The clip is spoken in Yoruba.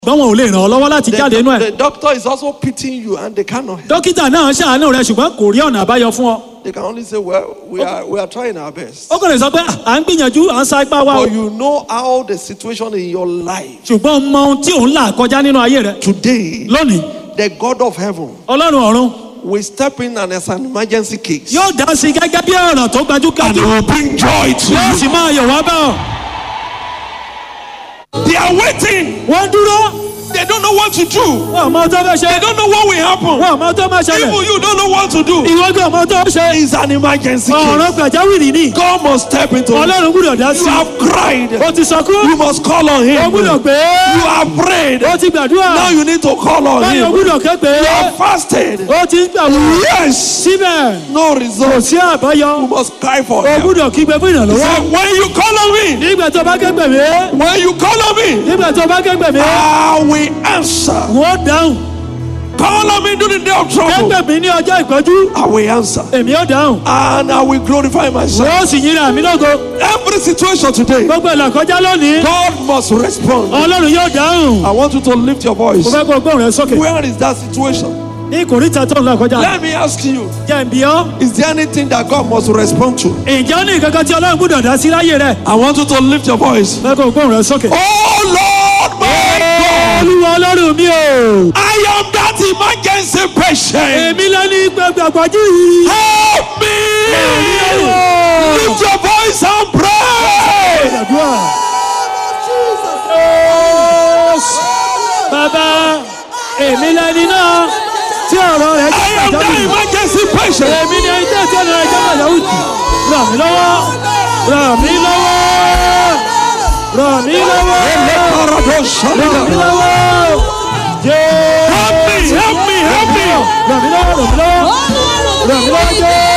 ṣùgbọ́n wọn ò lè ràn ọ́ lọ́wọ́ láti jáde inú The, ẹ̀. the doctor is also pitying you and they cannot help. dókítà náà ṣàánú rẹ ṣùgbọ́n kò rí ọ̀nà àbáyọ fún ọ. They can only say, well, we are, we are trying our best. ó kàn lè sọ pé à ń gbìyànjú à ń sa ipá wa o. But you know how the situation in your life ṣùgbọ́n mọ ohun tí òun là kọjá nínú ayé rẹ. today, lónìí the God of heaven ọlọ́run ọ̀run will step in and as an emergency case. yóò dá sí gẹ́gẹ́ bí ọ̀rọ̀ tó And gbajúgbajú. he will bring joy to yóò you. sì máa yọ̀ wá bá ọ. They are waiting. wọ́n dúró They don't know what to do. wọn ò mọ tó fẹ́ ṣe. They don't know what will happen. wọn ò mọ tó máa ṣẹlẹ̀. Even you don't know what to do. ìwọ gbọ́ mọ tó ṣe. It's an emergency ọ̀rọ̀ case. pàjáwìrì ni. God must step into it. ọlọ́run gbúdọ̀ dá You sí. have cried. ó ti sọkún. You must call on ó him. gbúdọ̀ You pé. have prayed. ó ti gbàdúrà. Now you need to call on báyọ̀ him. gbúdọ̀ ké pé. You have fasted. ó ti ń gbàwó. Yes. síbẹ̀ No kò result. sí àbáyọ. You must cry for ó help. gbúdọ̀ kígbe fún He ìrànlọ́wọ́. said, when you call on me, nígbà tó bá ké pè mí. when you call on me, nígbà tó bá ké pè mí. I will answer. wọ́n dáhùn. Call on me during the day of ké trouble. pè mí ní ọjọ́ ìpọ́jú. I will answer. èmi ó dáhùn. And I will glorify myself. wọ́n sì yíra mi lógo. Every situation today, gbogbo ìlàkọjá lónìí. God must respond. ọlọ́run yóò dáhùn. I want you to lift your voice. mo fẹ́ kó o gbóhùn rẹ sókè. Where is that situation? ní kòríta tó ń lọ kọjá. Let me ask you, jẹ́ ń bí ọ́. is there anything that God must respond to? ǹjẹ́ ó ní nǹkan kan tí ọlọ́run gbúdọ̀ dá sí láyé rẹ̀. I want you to lift your voice. fẹ́ kó o gbóhùn rẹ sókè. Oh Lord, my God, olúwa ọlọ́run mi o. I am that emergency patient. èmi lẹ́ni gbàgbàgbàjú yìí. Help me! Lift your voice and pray. Gbàdúrà. bàbá èmi lẹ́ni náà tí ọ̀rọ̀ rẹ̀ I jẹ́ am that pàjáwìrì. emergency patient. èmi ni ẹni tí ọ̀rọ̀ rẹ̀ jẹ́ pàjáwìrì. ràn mí lọ́wọ́ ràn mí lọ́wọ́ ràn mí lọ́wọ́ ràn mí lọ́wọ́. Jésù. Help me, help me, help me. ràn mí lọ́wọ́ ràn mí lọ́wọ́ ràn mí lọ́wọ́ Jésù.